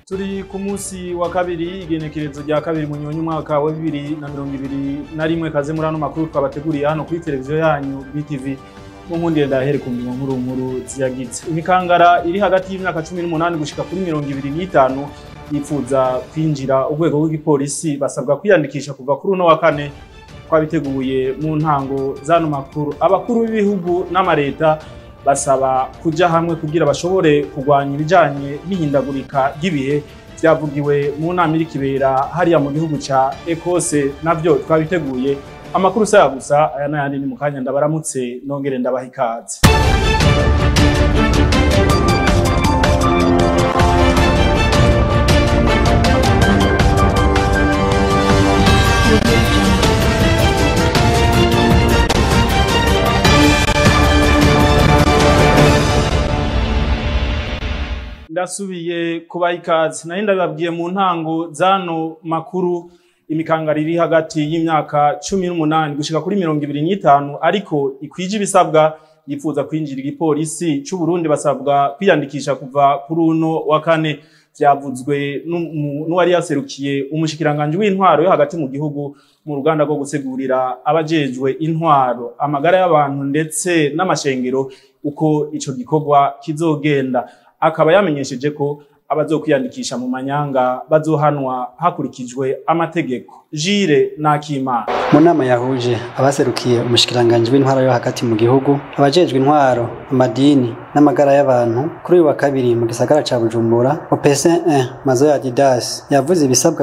turi ku munsi wa kabiri igenekerezo rya kabiri mu nyonyi umwaka wa bibiri na mirongo ibiri na rimwe kaze muri ano makuru twabateguriye hano kuri televiziyo yanyu BTV mu nkundire ndahere ku mirimo nkuru nkuru ziyagize imikangara iri hagati y'imyaka cumi n'umunani gushika kuri mirongo ibiri n'itanu yifuza kwinjira urwego rw'igipolisi basabwa kwiyandikisha kuva kuri uno wa kane twabiteguye mu ntango z'ano makuru abakuru b'ibihugu n'amareta basaba kuja hamwe kugira bashobore kurwanya ibijanye n'ihindagurika ry'ibihe vyavugiwe mu nama iri kibera hariya mu gihugu ca Ekose navyo twabiteguye amakuru saya gusa aya n'ayandi ni mu kanya ndabaramutse nongere ndabaha ikaze ndasubiye kubaha ikaze nari ndabibabwiye mu ntango z'ano makuru imikangara iri hagati y'imyaka cumi n'umunani gushika kuri mirongo ibiri n'itanu ariko ikwije ibisabwa yifuza kwinjira igipolisi c'uburundi basabwa kwiyandikisha kuva kuri uno wa kane vyavuzwe n'uwari yaserukiye umushikiranganji w'intwaro yo hagati mu gihugu mu ruganda rwo gutegurira abajejwe intwaro amagara y'abantu ndetse n'amashengero uko ico gikorwa kizogenda akaba yamenyesheje ko abazokwiyandikisha mu manyanga bazohanwa hakurikijwe amategeko jire nakimana mu nama yahuje abaserukiye umushikiranganji w'intwaro yo hagati mu gihugu abajejwe intwaro amadini n'amagara y'abantu kuri uyu wa kabiri mu gisagara ca bujumbura opc 1 mazo ya didas yavuze ibisabwa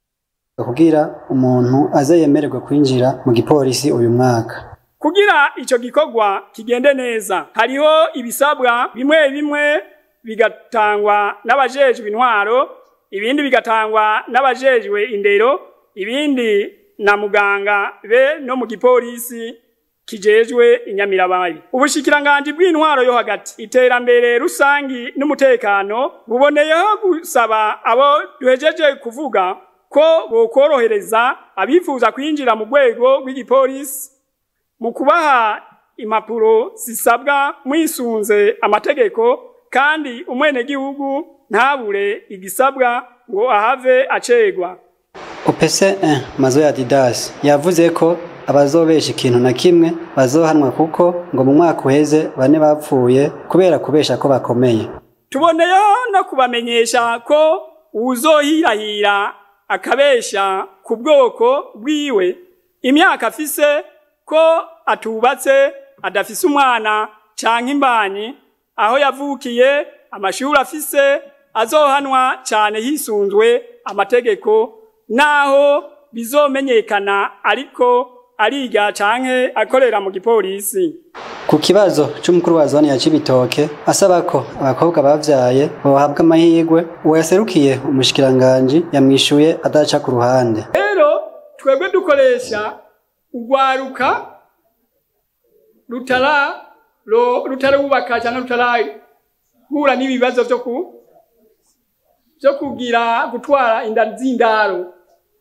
kugira umuntu aze yemererwe kwinjira mu gipolisi uyu mwaka kugira ico gikorwa kigende neza hariho ibisabwa bimwe bimwe bigatangwa n'abajejwe intwaro ibindi bigatangwa n'abajejwe indero ibindi na muganga be no mu gipolisi kijejwe inyamirabayi ubushikiranganji bw'intwaro yo hagati iterambere rusangi n'umutekano buboneyeho gusaba abo duhejeje kuvuga ko bokorohereza abifuza kwinjira mu rwego rw'igipolisi mu kubaha impapuro zisabwa mwisunze amategeko kandi umwenegihugu ntabure igisabwa ngo ahave acegwa opc 1 mazo ya didas yavuze ko abazobesha ikintu na kimwe bazohanwa kuko ngo mu mwaka uheze bane bapfuye kubera kubesha ko bakomeye tuboneyeho no kubamenyesha ko uwuzohirahira akabesha ku bwoko bwiwe imyaka afise ko atubatse adafise umwana canke imbanyi aho yavukiye amashuri afise azohanwa cyane hisunzwe amategeko naho bizomenyekana ariko ariga canke akorera mu gipolisi ku kibazo c'umukuru wa zone ya Cibitoke asaba ko abakobwa bavyaye bohabwa amahirwe uwo yaserukiye umushikiranganji yamwishuye adaca ku ruhande rero twebwe dukoresha urwaruka rutara rutarubaka cyangwa rutarahura n'ibibazo byo ku byo kugira gutwara inda z'indaro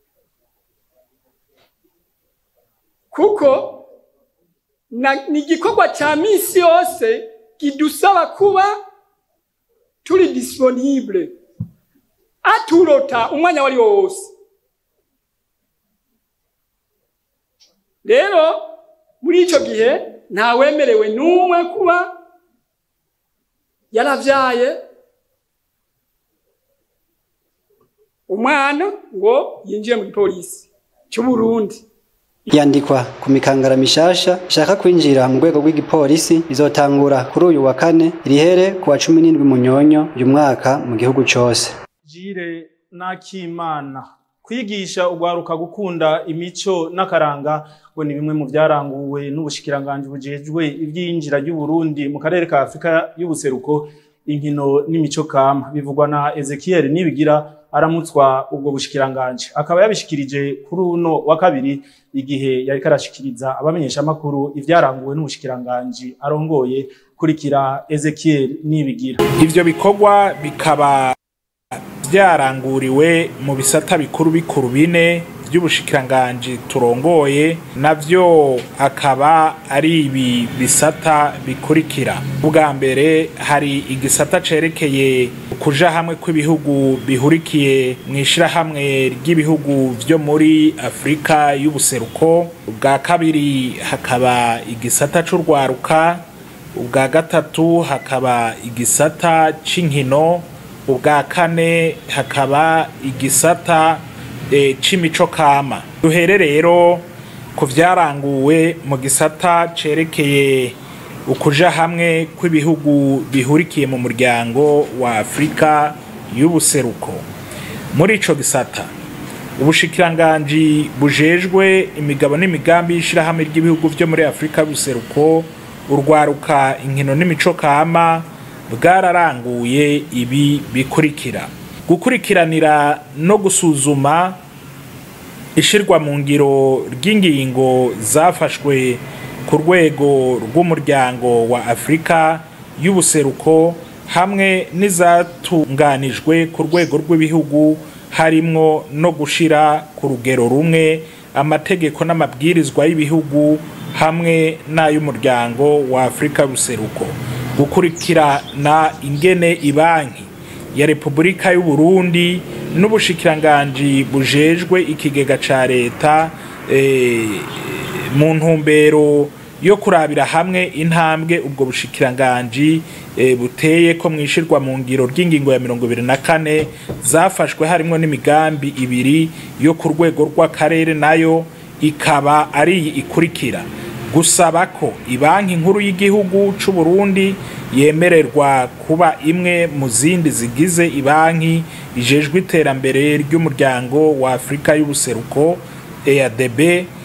kuko ni igikorwa cya minsi yose kidusaba kuba turi disponible aturota umwanya wari wo wose rero muri icyo gihe ntawemerewe n'umwe kuba yaravyaye umwana ngo yinjiye mu gipolisi cy'uburundi yandikwa ku mikangara mishasha ishaka kwinjira mu rwego rw'igipolisi bizotangura kuri uyu wa kane rihere ku wa cumi n'indwi munyonyo uyu mwaka mu gihugu cose jire nakimana kwigisha ugwaruka gukunda imico n'akaranga ngo ni bimwe mu byaranguwe n'ubushikiranganji bujejwe iby'iyinjira ry'uburundi mu karere ka afurika y'ubuseruko inkino n'imico kama bivugwa na ezekiel nibigira aramutswa ubwo bushikiranganji akaba yabishikirije kuri uno wa kabiri igihe yariko arashikiriza abamenyeshamakuru ivyaranguwe n'ubushikiranganji arongoye kurikira ezekiel nibigira ivyo bikorwa bikaba byaranguriwe mu bisata bikuru bikuru bine by'ubushikiranganji turongoye navyo akaba ari ibi bisata bikurikira ubwa mbere hari igisata cerekeye kuja hamwe kw'ibihugu bihurikiye mu ishirahamwe ry'ibihugu vyo muri afurika y'ubuseruko ubwa kabiri hakaba igisata c'urwaruka ubwa gatatu hakaba igisata c'inkino ubwa kane hakaba igisata e, c'imico kama duhere rero ku vyaranguwe mu gisata cerekeye ukuja hamwe kw'ibihugu bihurikiye mu muryango wa afurika y'ubuseruko muri ico gisata ubushikiranganji bujejwe imigabo n'imigambi y'ishirahamwe ry'ibihugu vyo muri afurika y'ubuseruko urwaruka inkino n'imico kama bwararanguye ibi bikurikira gukurikiranira no gusuzuma ishirwa mu ngiro ry'ingingo zafashwe ku rwego rw'umuryango wa afurika y'ubuseruko hamwe n'izatunganijwe ku rwego rw'ibihugu harimwo no gushira ku rugero rumwe amategeko n'amabwirizwa y'ibihugu hamwe n'ay'umuryango wa afurika y'ubuseruko gukurikirana ingene ibanki ya repubulika y'u Burundi n'ubushikiranganji bujejwe ikigega ca leta eh, mu ntumbero yo kurabira hamwe intambwe ubwo bushikiranganji e, buteye ko mwishirwa mu ngiro ry'ingingo ya mirongo ibiri na kane zafashwe harimwo n'imigambi ibiri yo ku rwego rw'akarere nayo ikaba ari iyi ikurikira gusaba ko ibanki nkuru y'igihugu c'u Burundi yemererwa kuba imwe mu zindi zigize ibanki ijejwe iterambere ry'umuryango wa Afurika y'ubuseruko EADB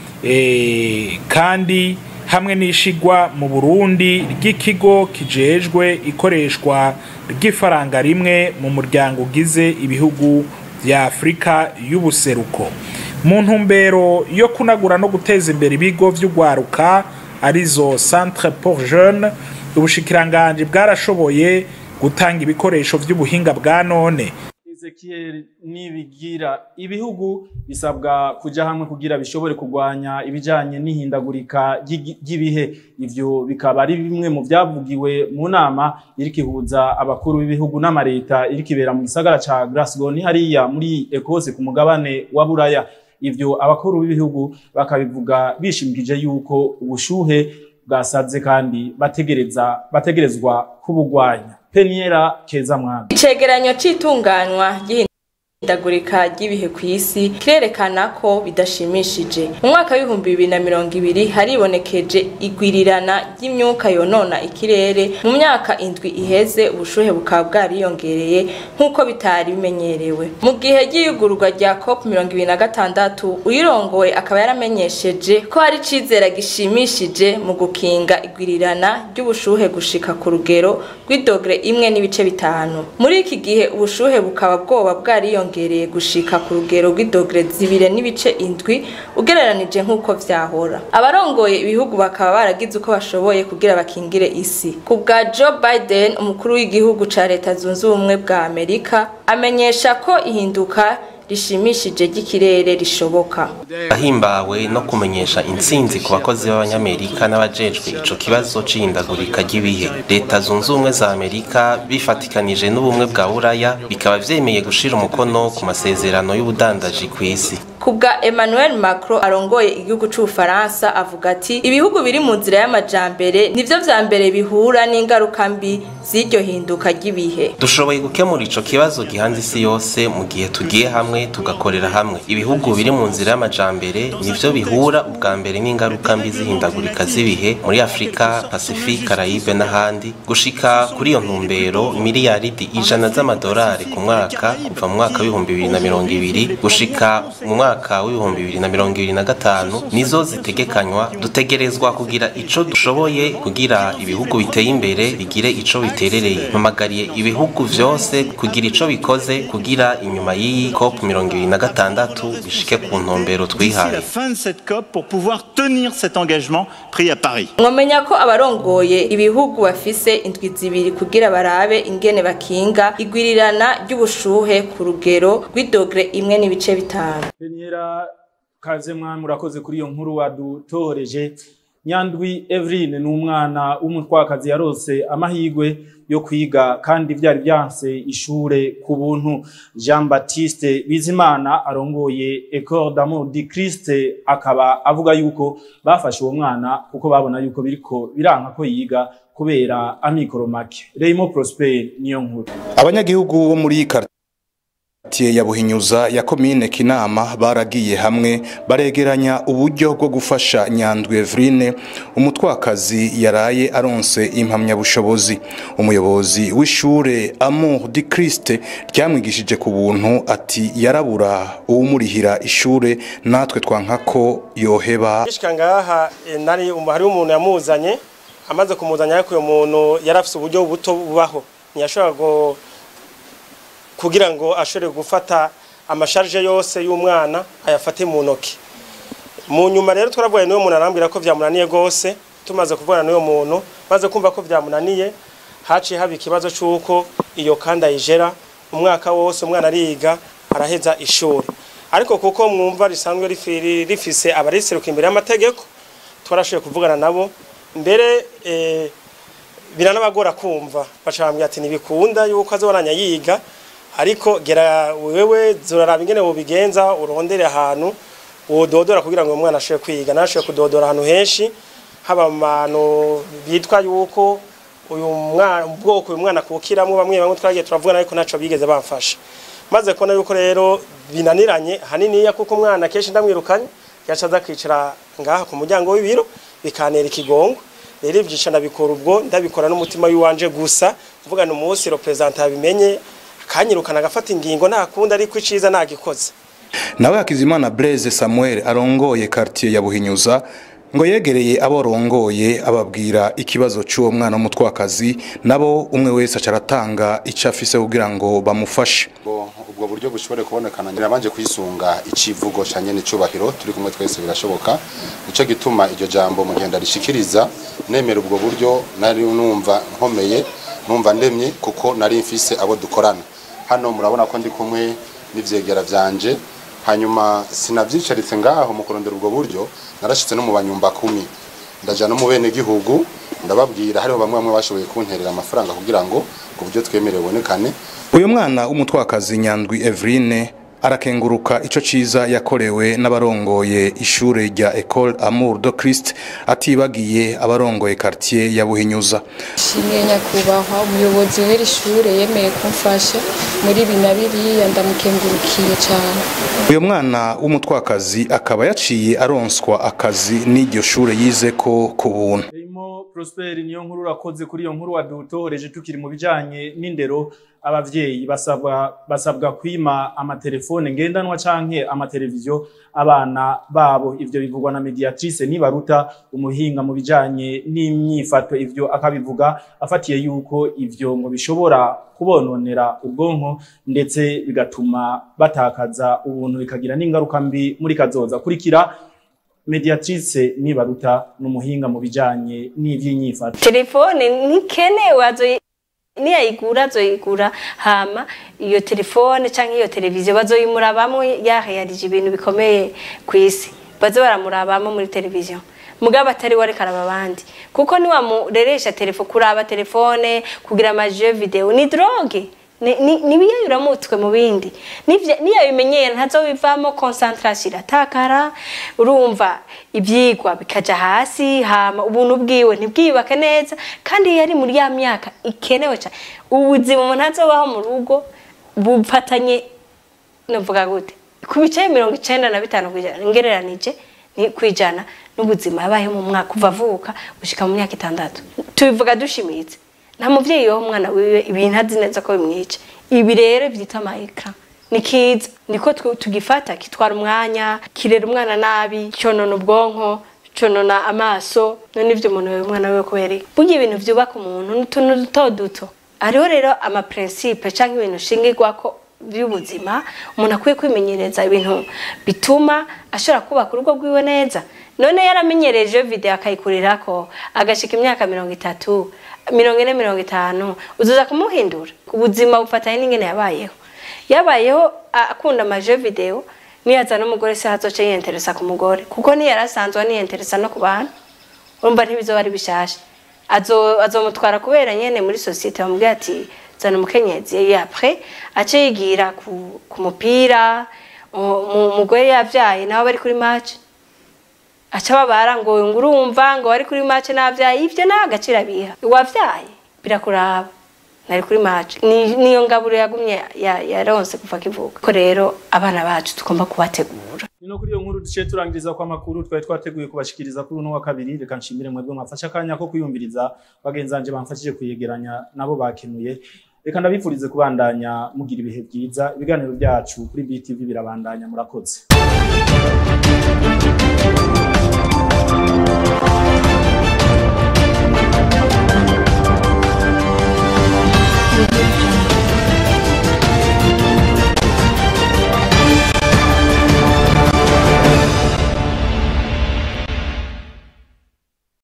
e, kandi hamwe n'ishigwa mu Burundi ry'ikigo kijejwe ikoreshwa ry'ifaranga rimwe mu muryango ugize ibihugu vya Afurika y'ubuseruko mu ntumbero yo kunagura no guteza imbere ibigo vy'ugwaruka arizo Centre pour Jeunes ubushikiranganji bwarashoboye gutanga ibikoresho vy'ubuhinga bwa none Ezekiel nibigira ibihugu bisabwa kuja hamwe kugira bishobore kurwanya ibijanye n'ihindagurika ry'ibihe ivyo bikaba ari bimwe mu vyavugiwe mu nama iriko ihuza abakuru b'ibihugu n'amareta iriko ibera mu gisagara ca Glasgow ni hariya muri Ecosse ku mugabane wa Buraya ivyo abakuru b'ibihugu bakabivuga bishimikije yuko ubushuhe bwasaze kandi bategereza bategerezwa kubugwanya Peniera Keza Mwana icegeranyo c'itunganywa ry'ihindagurika ry'ibihe ku isi kirerekana ko bidashimishije mu mwaka w'ibihumbi bibiri na mirongo ibiri haribonekeje igwirirana ry'imyuka yonona ikirere mu myaka indwi iheze ubushuhe bukaba bwariyongereye nk'uko bitari bimenyerewe mu gihe ry'iyugururwa rya cop mirongo ibiri na gatandatu uyirongoye akaba yaramenyesheje ko hari icizere gishimishije mu gukinga igwirirana ry'ubushuhe gushika ku rugero rw'idogere imwe n'ibice bitanu muri iki gihe ubushuhe bukaba bwoba bwariyongereye gushika ku rugero rw'idogere zibiri n'ibice indwi ugereranije nk'uko vyahora abarongoye ibihugu bakaba baragize uko bashoboye kugira bakingire isi ku bwa Joe Biden umukuru w'igihugu ca leta zunze ubumwe bwa Amerika amenyesha ko ihinduka rishimishije ry'ikirere rishoboka ahimbawe no kumenyesha intsinzi ku bakozi b'abanyamerika n'abajejwe ico kibazo c'ihindagurika ry'ibihe leta zunze ubumwe za amerika bifatikanije n'ubumwe bwa buraya bikaba vyemeye gushira umukono ku masezerano y'ubudandaji kw'isi kubwa Emmanuel Macron arongoye igihugu c'Ubufaransa avuga ati ibihugu biri mu nzira y'amajambere nivyo vya mbere bihura n'ingaruka mbi z'iryo hinduka ry'ibihe dushoboye gukemura ico kibazo gihanze isi yose mu gihe tugiye hamwe tugakorera hamwe ibihugu biri mu nzira y'amajambere nivyo bihura ubwa mbere n'ingaruka mbi z'ihindagurika z'ibihe muri Afrika Pacifique Caraïbe n'ahandi gushika kuri iyo ntumbero miliyaridi ijana z'amadolari ku mwaka kuva mu mwaka w'ibihumbi bibiri na mirongo ibiri gushika mu mwaka w'ibihumbi bibiri na mirongo ibiri na gatanu nizo zitegekanywa dutegerezwa kugira ico dushoboye kugira ibihugu biteye imbere bigire ico biterereye mpamagariye ibihugu vyose kugira ico bikoze kugira inyuma y'iyi cop mirongo ibiri na gatandatu bishike ku ntumbero d'ici twihaye la fin de cette COP pour pouvoir tenir cet engagement pris à Paris. mwomenya ko abarongoye ibihugu bafise indwi zibiri kugira barabe ingene bakinga igwirirana ry'ubushuhe ku rugero rw'idogere imwe n'ibice bitanu Peniera kaze mwa murakoze kuri iyo nkuru wadutoreje nyandwi Eveline ni umwana w'umutwakazi yarose amahirwe yo kwiga kandi byari byanse ishure ku buntu Jean Baptiste Bizimana arongoye Ecole d'Amour du Christ akaba avuga yuko bafashe uwo mwana kuko babona yuko biriko biranka ko yiga kubera amikoro make Raymond Prosper niyo nkuru abanyagihugu bo muri quartier ya Buhinyuza ya komine Kinama baragiye hamwe baregeranya uburyo bwo gufasha Nyandwi Evrine umutwakazi yaraye aronse impamyabushobozi umuyobozi w'ishure Amour du Christ ryamwigishije ku buntu ati yarabura uwumurihira ishure natwe twankako yoheba gishika ngaha eh, nari hari umuntu yamuzanye amaze kumuzanya ariko uyo muntu yarafise uburyo buto bubaho ntiyashobora go kugira ngo ashobore gufata amasharje yose y'umwana ayafate mu ntoki mu nyuma rero twaravuganye n'uwo muntu arambwira ko byamunaniye rwose tumaze kuvugana n'uwo muntu maze kumva ko byamunaniye haciye haba ikibazo cy'uko iyo kandi ayijera umwaka wose umwana ariga araheza ishuri ariko kuko mwumva risanzwe rifi- rifise abariseruka imbere y'amategeko twarashoboye kuvugana nabo mbere eh, biranabagora kumva baca bambwira ati ntibikunda yuko azobaranya yiga ariko gera wewe zoraraba ingene wobigenza urondere ahantu wododora kugira ngo uwo mwana ashobore kwiga nashoboye kudodora ahantu henshi haba mu bantu bitwa yuko uyu mwana ubwoko uyu mwana kukiramwo bamwe bamwe twagiye turavugana ariko ntaco bigeze bamfasha maze kubona yuko rero binaniranye haniniya kuko umwana kenshi ndamwirukanye yaca aza kwicara ngaha ku muryango w'ibiro bikanera ikigongo rero ivyisha ndabikora ubwo ndabikora n'umutima w'iwanje gusa mvugana umunsi representa yabimenye akanyirukana agafata ingingo nta kundi ariko iciza nagikoze nawe Hakizimana Blaise Samuel arongoye quartier ya Buhinyuza ngo yegereye aborongoye ababwira ikibazo cy'uwo mwana w'umutwakazi nabo umwe wese aca aratanga icyo afise kugira ngo bamufashe ubwo ubwo buryo bushobore kubonekana nirabanje kwisunga icivugo ca nyene cubahiro turi kumwe twese birashoboka nico gituma iryo jambo mu gihe ndarishikiriza nemera ubwo buryo nari numva nkomeye numva ndemye kuko nari mfise abo dukorana hano murabona ko ndi kumwe n'ivyegera vyanje hanyuma sinavyicaritse ngaho mu kurondera ubwo buryo narashitse no mu banyumba kumi ndaja no mu bene gihugu ndababwira hariho bamwe bamwe bashoboye kunterera amafaranga kugira ngo ubwo buryo twemerewe bubonekane uyu mwana w'umutwakazi Nyandwi Evrine arakenguruka ico ciza yakorewe n'abarongoye ishure rya Ecole Amour de Christ atibagiye abarongoye quartier ya Buhinyuza Shimye nyakubahwa umuyobozi w'iri shure yemeye kumfasha muri ibi na biriya ndamukengurukiye cyane uyu mwana w'umutwakazi akaba yaciye aronswa akazi n'iryo shure yize ko ku buntu Raymond Prosper niyo nkuru urakoze kuri iyo nkuru wadutoreje tukiri mu bijanye n'indero abavyeyi basabwa basabwa kwima amatelefone ngendanwa canke amateleviziyo abana babo ivyo bivugwa na mediatrice nibaruta umuhinga mu bijanye n'imyifato ivyo akabivuga afatiye yuko ivyo ngo bishobora kubononera ubwonko ndetse bigatuma batakaza ubuntu bikagira n'ingaruka mbi muri kazoza kurikira mediatrice nibaruta n'umuhinga mu bijanye n'ivy'inyifato telefone ntikenewe azoyi niyayigura azoyigura hama iyo telefone canke iyo televiziyo bazoyimurabamwo yaheyarije ibintu bikomeye ku isi baze baramurabamo muri televiziyo mugabo atari we ariko araba abandi kuko niwamureresha telefo kuraba telefone kugira amajiyo video ni droge nibiyayura mutwe mu bindi niyo bimenyera ntazobivamo concentration iratakara urumva ibyigwa bikaja hasi hama ubuntu bwiwe ntibwiyubake neza kandi yari muri ya myaka ikenewe cyane ubuzima umuntu azobaho mu rugo bufatanye navuga gute ku bice mirongo icenda na bitanu kwijana ngereranije kwijana n'ubuzima yabayeho mu mwaka kuva avuka gushika mu myaka itandatu tubivuga dushimitse nta muvyeyi wowe umwana wiwe ibintu azi neza ko bimwica ibi rero byitwa amayekara ni kiza niko tugifata kitwara umwanya kirera umwana nabi conona ubwonko conona amaso none ivyo umuntu wewe umwana wiwe kubera burya ibintu vyubaka umuntu n'utuntu duto duto hariho rero amaprincipe canke ibintu shingirwako by'ubuzima umuntu akwiye kwimenyereza ibintu bituma ashobora kubaka urugo rwiwe neza none yaramenyereje video akayikurirako agashika imyaka mirongo itatu mirongo ine mirongo itanu uzuza kumuhindura ubuzima bufatanye n'ingene yabayeho yabayeho akunda amaje video niyaza n'umugore se hazoce yiyenteresa ku mugore kuko niyari asanzwe aniyenteresa no ku bantu urumva ntibizoba ari bishasha azo azomutwara kubera nyene muri societe bamubwira ati zana umukenyezi après ace yigira ku, ku mupira umugore yavyaye nawe bari kuri match aca babara ngo ngo urumva ngo wari kuri match navyaye ivyo nta agaciro abiha wavyaye birakuraba nari kuri match ni niyo ngaburo yagumye yaronse kuva kivuka ko rero abana bacu tugomba kubategura Nino kuri iyo nkuru duciye turangiriza kwa makuru twari twateguye kubashikiriza kuri uno wa kabiri reka nshimire mwebwe mwafasha akanya ko kuyumviriza bagenzanje bamfashije kuyegeranya nabo bakenuye reka ndabifurize kubandanya mugira ibihe byiza ibiganiro byacu kuri BTV birabandanya murakoze